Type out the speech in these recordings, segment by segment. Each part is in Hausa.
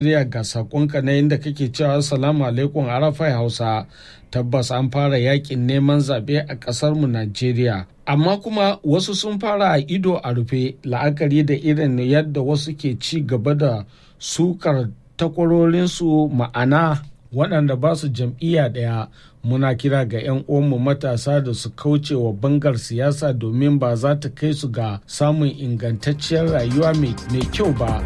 Najeriya ga sakonka na inda kake cewa salamu alaikum arafai hausa tabbas an fara yakin neman zaɓe a ƙasarmu Najeriya. Amma kuma wasu sun fara a ido a rufe la'akari da irin yadda wasu ke ci gaba da sukar takwarorinsu ma'ana waɗanda ba su jam'iyya ɗaya muna kira ga 'yan uwanmu matasa da su kauce wa bangar siyasa domin ba za ta kai su ga samun ingantacciyar rayuwa mai kyau ba.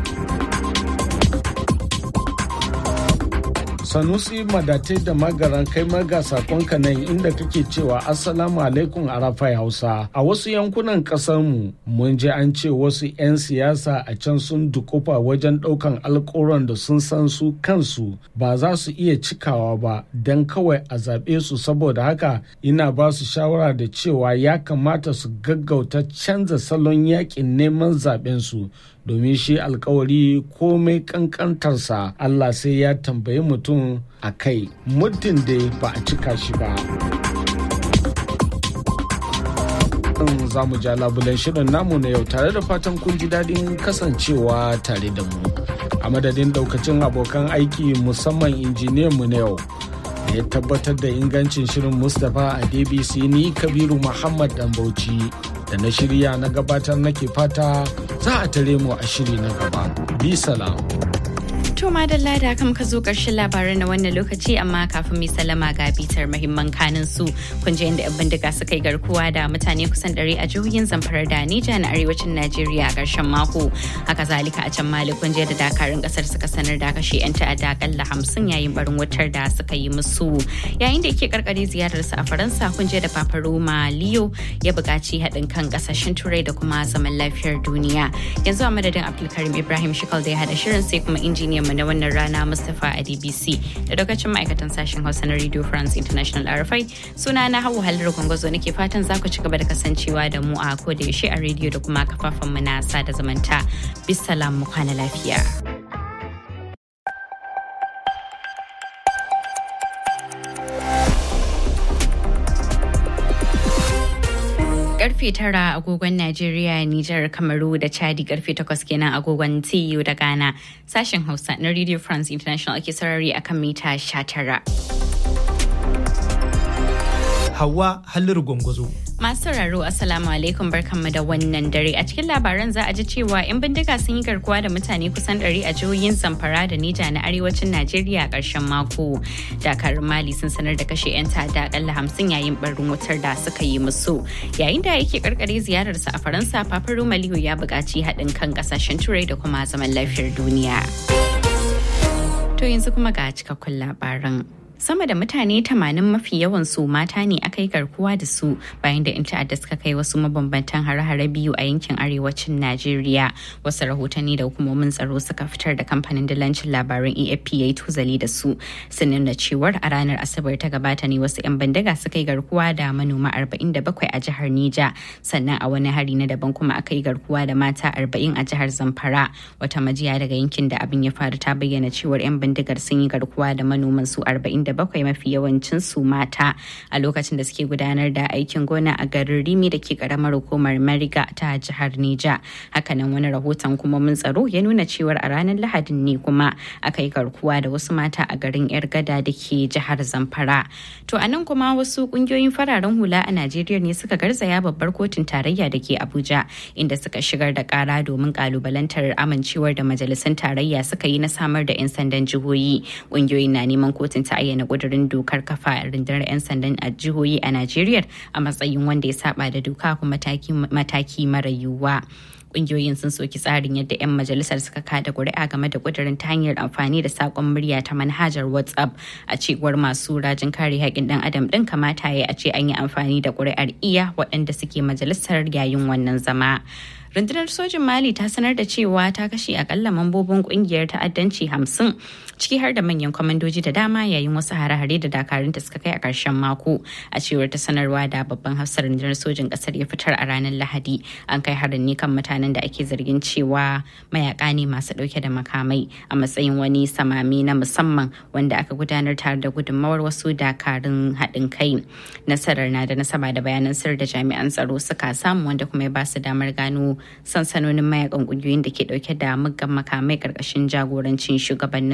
sanusi madatai da magaran kai maga sakonka nan inda kake cewa assalamu alaikum arafai hausa a wasu yankunan mu mun je an ce wasu 'yan siyasa a can sun dukufa wajen daukan alkawuran da sun san su kansu ba za su iya cikawa ba don kawai a zaɓe su saboda haka ina ba su shawara da cewa ya kamata su gaggauta canza salon yakin neman zaɓen su domin shi alkawari komai kankantarsa Allah sai ya tambayi mutum a kai muddin da ba a cika shi ba. za mu ja labulen shirin namu na yau tare da fatan kun ji daɗin kasancewa tare da mu a madadin daukacin abokan aiki musamman injiniyan mu na yau da ya tabbatar da ingancin shirin mustapha a dbc ni kabiru muhammad dan bauchi da na shirya na gabatar nake fata za a tare mu a shiri na gaba. Bi salam. To madalla da kam ka zo ƙarshen labaran na wannan lokaci amma kafin mai salama ga bitar mahimman kanin su kun je inda 'yan bindiga suka yi garkuwa da mutane kusan ɗari a jihohin zamfara da Nija na arewacin Najeriya a ƙarshen mako. Haka zalika a can Mali kun je da dakarun ƙasar suka sanar da kashe 'yan ta'adda akalla hamsin yayin barin wutar da suka yi musu. Yayin da yake karkare ziyararsa a Faransa kun je da Papa Roma Leo ya buƙaci haɗin kan ƙasashen Turai da kuma zaman lafiyar duniya. Yanzu a madadin Abdulkarim Ibrahim Shikal da ya haɗa shirin sai kuma injiniyan mu na wannan rana Mustapha a DBC da lokacin ma'aikatan sashen Hausa na Radio France International RFI suna na hawa halar gwangwazo nake fatan za ku ci gaba da kasancewa da mu a ko da yaushe a rediyo da kuma kafafen mu na sada zamanta. Bisalam mu kwana lafiya. karfe tara agogon Najeriya, Nijar, Kamaru da Chadi karfe takwas kenan agogon TU da Ghana. Sashen Hausa na Radio France International ake sarari akan mita 19. Hawa Halliru Gwangwazo. Masu sauraro Assalamu alaikum barkanmu da wannan dare a cikin labaran za a ji cewa 'yan bindiga sun yi garkuwa da mutane kusan 100 a jihohin Zamfara da Nija na arewacin Najeriya a ƙarshen mako. Dakarun Mali sun sanar da kashe 'yan ta'adda akalla hamsin yayin barin wutar da suka yi musu. Yayin da yake karkare ziyararsa a Faransa, Papa Roma Leo ya buƙaci haɗin kan ƙasashen Turai da kuma zaman lafiyar duniya. To yanzu kuma ga cikakkun labaran. sama da mutane 80 mafi yawan su mata ne aka yi garkuwa da su bayan da 'yan ta'adda suka kai wasu mabambantan hare-hare biyu a yankin arewacin najeriya wasu rahotanni da hukumomin tsaro suka fitar da kamfanin dalancin labaran afp ya yi tuzali da su sun nuna cewar a ranar asabar ta gabata ne wasu 'yan bandaga suka yi garkuwa da manoma 47 a jihar nija sannan a wani hari na daban kuma aka yi garkuwa da mata 40 a jihar zamfara wata majiya daga yankin da abin ya faru ta bayyana cewar 'yan bindigar sun yi garkuwa da manoman su 40 bakwai mafi yawancin su mata a lokacin da suke gudanar da aikin gona a garin rimi da ke karamar hukumar mariga ta jihar nija hakanan wani rahoton kuma mun tsaro ya nuna cewar a ranar lahadin ne kuma aka yi garkuwa da wasu mata a garin yar gada da ke jihar zamfara to a nan kuma wasu kungiyoyin fararen hula a najeriya ne suka garzaya babbar kotun tarayya da ke abuja inda suka shigar da kara domin kalubalantar amincewar da majalisun tarayya suka yi na samar da 'yan sandan jihohi kungiyoyin na neman kotun ta ayyana kudurin dokar kafa rundunar 'yan sandan a jihohi a Najeriya a matsayin wanda ya saba da doka kuma mataki mara yiwuwa. kungiyoyin sun soki tsarin yadda 'yan majalisar suka kada kuri'a game da kudirin ta hanyar amfani da sakon murya ta manhajar whatsapp a cewar masu rajin kare haƙƙin dan adam din kamata ya a ce an yi amfani da kuri'ar iya waɗanda suke majalisar yayin wannan zama rundunar sojin mali ta sanar da cewa ta kashe akalla mambobin kungiyar ta'addanci hamsin ciki har da manyan kwamandoji da dama yayin wasu hare-hare da dakarunta suka kai a ƙarshen mako a cewar ta sanarwa da babban hafsar rundunar sojin ƙasar ya fitar a ranar lahadi an kai harin ne kan mutanen da ake zargin cewa mayaka ne masu ɗauke da makamai a matsayin wani samami na musamman wanda aka gudanar tare da gudunmawar wasu dakarun haɗin kai nasarar na da nasaba da bayanan sir da jami'an tsaro suka samu wanda kuma ya ba su damar gano sansanonin mayakan kungiyoyin da ke dauke da muggan makamai karkashin jagorancin shugabannin